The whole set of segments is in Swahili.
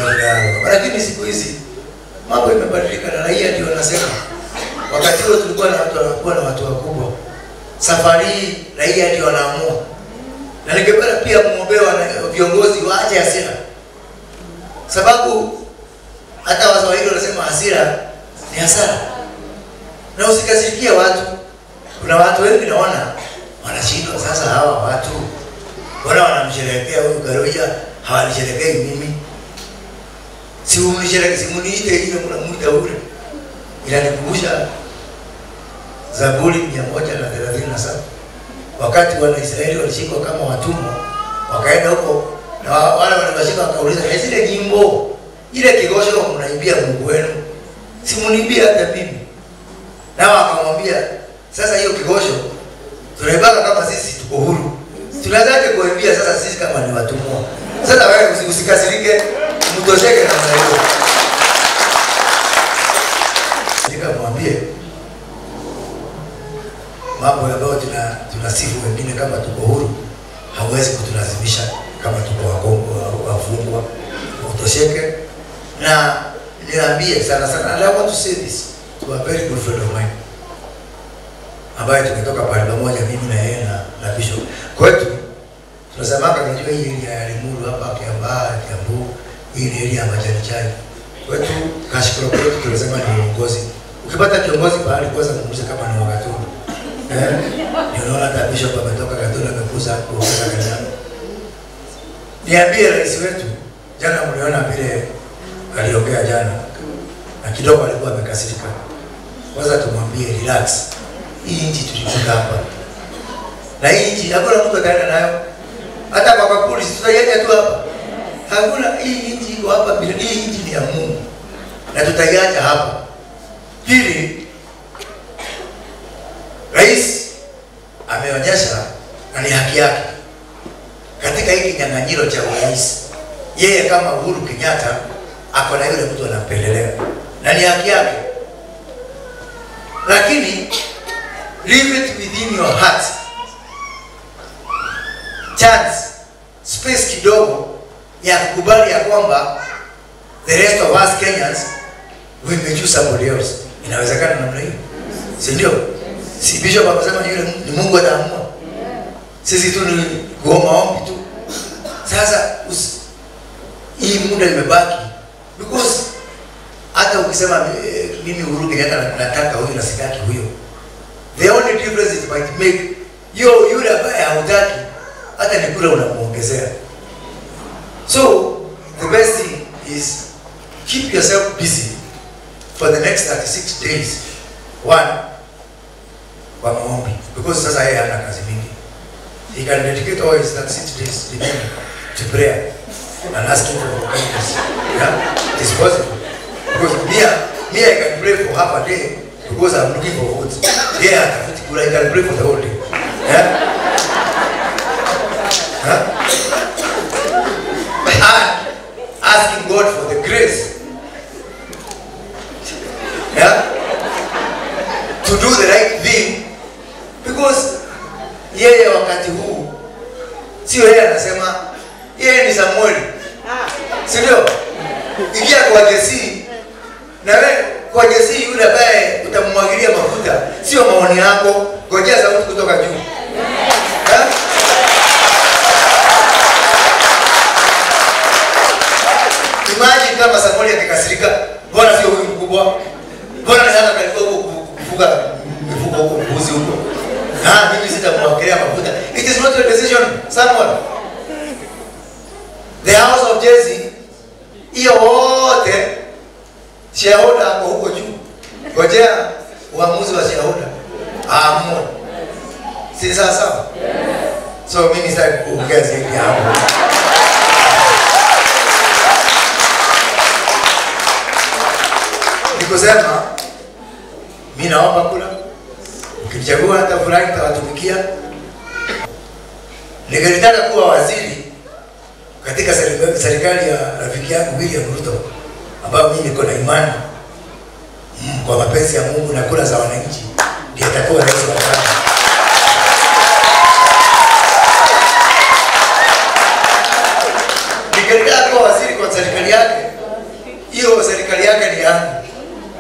tunayaogopa. Lakini siku hizi mambo imebadilika na raia ndio wanasema. Wakati huo tulikuwa na watu wanakuwa na watu wakubwa, safari hii raia ndio wanaamua, na ningependa pia muombewa na viongozi waache hasira, sababu hata Waswahili wanasema hasira ni hasara, na usikasirikie watu. Kuna watu wengi naona wanashindwa sasa, hawa watu Mbona wanamsherehekea huyu Karoja, hawanisherehekei mimi? Si umnisherehekee, si muniite ile mnamuita ule. Inanikumbusha Zaburi mia moja na thelathini na saba wakati Wanaisraeli walishikwa kama watumwa, wakaenda huko na wa- wale waliwashika wakauliza, "Eh, zile nyimbo ile kigosho mnaimbia Mungu wenu, si muniimbie hata mimi?" Nao akamwambia, sasa hiyo kigosho tunaibaka kama sisi tuko huru tunawezaje kuambia sasa sisi kama ni watumwa? Sasa wewe usi- usikasirike, mtosheke na hiyo. Nikamwambie mambo ambayo tuna tunasifu wengine kama tuko huru, hauwezi kutulazimisha kama tuko wakongo wafungwa. Utosheke na niambie sana sana, and I want to say this to a very good friend of mine ambaye tumetoka pale pamoja mimi na yeye na, na Bishop. Kwetu tunasemaka najua hii area ya Limuru hapa Kiambaa, Kiambu, hii ni area ya majani chai. Kwetu kashikoro kwetu tunasema ni uongozi. Ukipata kiongozi pahali kwanza muulize kama ni wakatuni. Eh? Ndio unaona hata Bishop ametoka Gatuni amekuza kuongeza kanisa. Niambie rais wetu jana mliona vile aliongea jana na kidogo alikuwa amekasirika. Kwanza tumwambie relax hii nchi tulifika hapa na hii nchi hakuna mtu ataenda nayo, hata kwa kapuli si tutaiacha tu hapa. Hakuna, hii nchi iko hapa bila, hii nchi ni ya Mungu na tutaiacha hapa. Pili, rais ameonyesha na ni haki yake katika hiki kinyang'anyiro cha urais, yeye kama Uhuru Kenyatta ako na yule mtu anampendelea na ni haki yake, lakini leave it within your heart. Chance space kidogo ya kukubali ya kwamba the rest of us Kenyans we may choose somebody else. Inawezekana namna hiyo, si ndio? Si bishop akasema yule ni Mungu ataamua, sisi tu ni kuomba ombi tu. Sasa usi, hii muda imebaki because hata ukisema eh, mimi Uhuru Kenyatta na- nataka huyu na sitaki huyo the only difference it might make yo yule ambaye hautaki hata ni kule unamuongezea so the best thing is keep yourself busy for the next 36 days one kwa maombi because sasa yeye hana kazi mingi he can dedicate all his 36 days remaining to prayer and asking for forgiveness yeah it is possible because me, me I can pray for half a day because I'm looking for votes. Yeah, atafuti kura, I can pray for the whole day. Yeah? Huh? And asking God for the grace. Yeah? To do the right thing. Because yeye wakati huu sio yeye anasema, yeye ni Samueli, si ndio? Ingia kwa Jesi na wewe kwa Jesi yule ambaye utamwagilia mafuta, sio maoni yako, ngojea sauti kutoka juu. Eh? Imagine kama Samueli akikasirika, mbona sio huyu mkubwa? Mbona ni hata kalikuwa huko kufuga mifugo huko mbuzi huko? Ah, mimi sitamwagilia mafuta. It is not your decision, Samuel. The house of Jesse hiyo wote shareholder ako huko juu. Ngojea uamuzi wa shareholder aamue, si sawa sawa? So mimi sitaki kuongea zaidi hapo. Nikusema mimi naomba kula, ukichagua hata fulani nitawatumikia. Ningelitaka kuwa waziri katika serikali serikali ya rafiki yangu William Ruto ambayo mimi niko na imani mm, kwa mapenzi ya Mungu na kura za wananchi ndiye atakuwa rais wa kwanza. Ningetaka kuwa waziri kwa serikali yake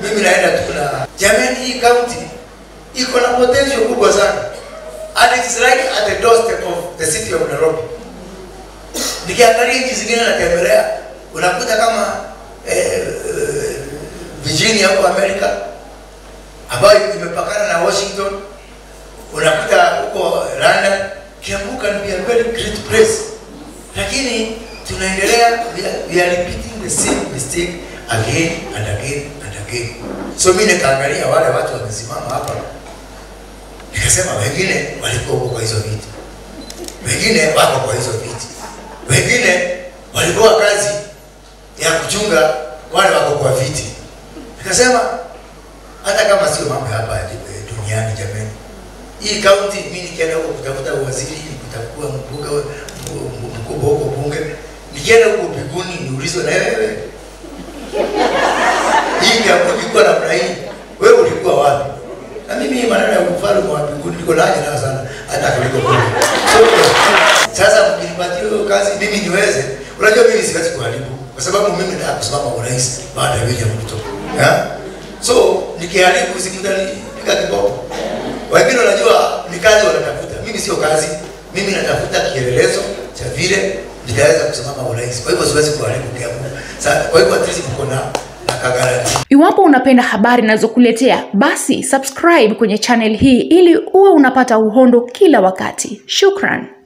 mimi naenda tu na jamani, hii county iko na potential kubwa sana and it's right at the doorstep of the city of Nairobi. Nikiangalia nchi zingine natembelea, unakuta kama eh, Virginia huko Amerika ambayo imepakana na Washington, unakuta huko London. Kiambu can be a very great place, lakini tunaendelea we are, we are repeating the same mistake again and again and again. So mimi nikaangalia wale watu wamesimama hapa, nikasema wengine walikuwa huko kwa hizo viti, wengine wako kwa hizo viti, wengine walikuwa kazi ya kuchunga wale wako kwa viti. Nikasema hata kama sio mambo hapa eh, duniani, jamani, hii kaunti mimi nikienda huko kutafuta uwaziri, kutakuwa mbunge mkubwa huko bunge, nikienda huko mbinguni niulizwe na wewe hii Kiambu ilikuwa namna hii, wewe ulikuwa wapi? Na mimi maneno ya ufalme wa mbinguni niko na haja nayo sana, hata kuliko bunge. So, sasa mkinipatia hiyo kazi mimi niweze, unajua mimi siwezi kuharibu kwa sababu mimi nataka kusimama urais baada ya William Ruto. Yeah? So nikiharibu sikutanipiga kiboko. Wengine wanajua ni kazi wanatafuta, mimi sio kazi, mimi natafuta kielelezo cha vile nitaweza kusimama urais. Kwa hivyo siwezi kuharibu Kiambu. Sasa kwa hivyo at least mko na na kagaranti. Iwapo unapenda habari nazokuletea, basi subscribe kwenye channel hii ili uwe unapata uhondo kila wakati. Shukran.